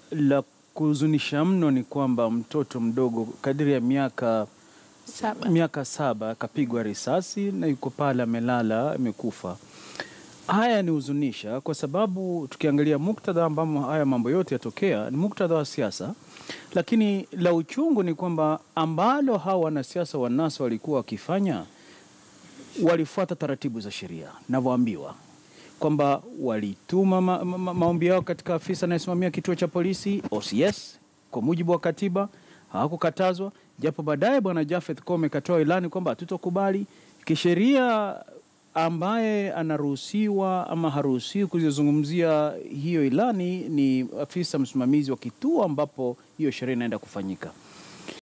la kuhuzunisha mno ni kwamba mtoto mdogo kadiri ya miaka Saba. miaka saba akapigwa risasi na yuko pale amelala amekufa. Haya ni huzunisha kwa sababu tukiangalia muktadha ambamo haya mambo yote yatokea ni muktadha wa siasa, lakini la uchungu ni kwamba ambalo hawa wanasiasa wa NASA walikuwa wakifanya walifuata taratibu za sheria navyoambiwa kwamba walituma ma ma ma maombi yao katika afisa anayesimamia kituo cha polisi OCS kwa mujibu wa katiba, hawakukatazwa, japo baadaye bwana Jafeth Kome katoa ilani kwamba hatutokubali kisheria. Ambaye anaruhusiwa ama haruhusiwi kuzungumzia hiyo ilani ni afisa msimamizi wa kituo ambapo hiyo sheria inaenda kufanyika.